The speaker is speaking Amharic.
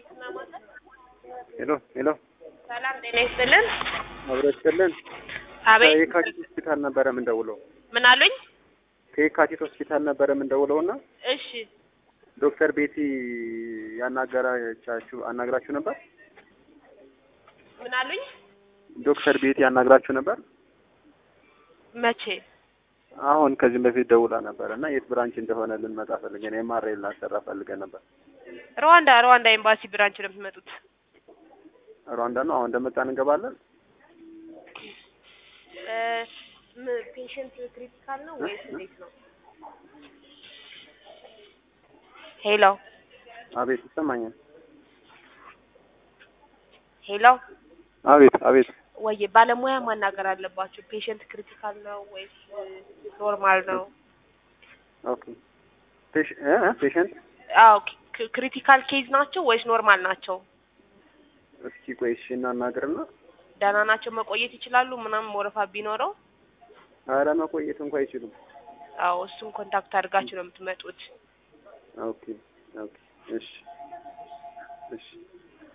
ሄሎ ሄሎ፣ ሰላም ጤና ይስጥልን። አብረችልን አቤት ከየካቲት ሆስፒታል ነበረ የምንደውለው። ምን አሉኝ? ከየካቲት ሆስፒታል ነበረ የምንደውለው እና እሺ ዶክተር ቤቲ ያናገራቻችሁ አናግራችሁ ነበር? ምን አሉኝ? ዶክተር ቤቲ ያናግራችሁ ነበር? መቼ? አሁን ከዚህም በፊት ደውላ ነበር እና የት ብራንች እንደሆነ ልንመጣ ፈልገን ኤምአርአይ ልናሰራ ፈልገን ነበር። ሩዋንዳ ሩዋንዳ ኤምባሲ ብራንች ነው የምትመጡት። ሩዋንዳ ነው። አሁን እንደመጣን እንገባለን። ፔሽንት ክሪቲካል ነው ወይስ እንዴት ነው? ሄሎ አቤት፣ ይሰማኛል። ሄሎ አቤት አቤት። ወይ ባለሙያ ማናገር አለባችሁ። ፔሽንት ክሪቲካል ነው ወይስ ኖርማል ነው? ኦኬ ፔሽ- እ እ ፔሸንት አዎ ክሪቲካል ኬዝ ናቸው ወይስ ኖርማል ናቸው? እስኪ ቆይ እሺ፣ እናናግርና ደህና ናቸው መቆየት ይችላሉ ምናምን ወረፋ ቢኖረው? ኧረ መቆየት እንኳ አይችሉም። አዎ እሱን ኮንታክት አድርጋችሁ ነው የምትመጡት። ኦኬ ኦኬ፣ እሺ እሺ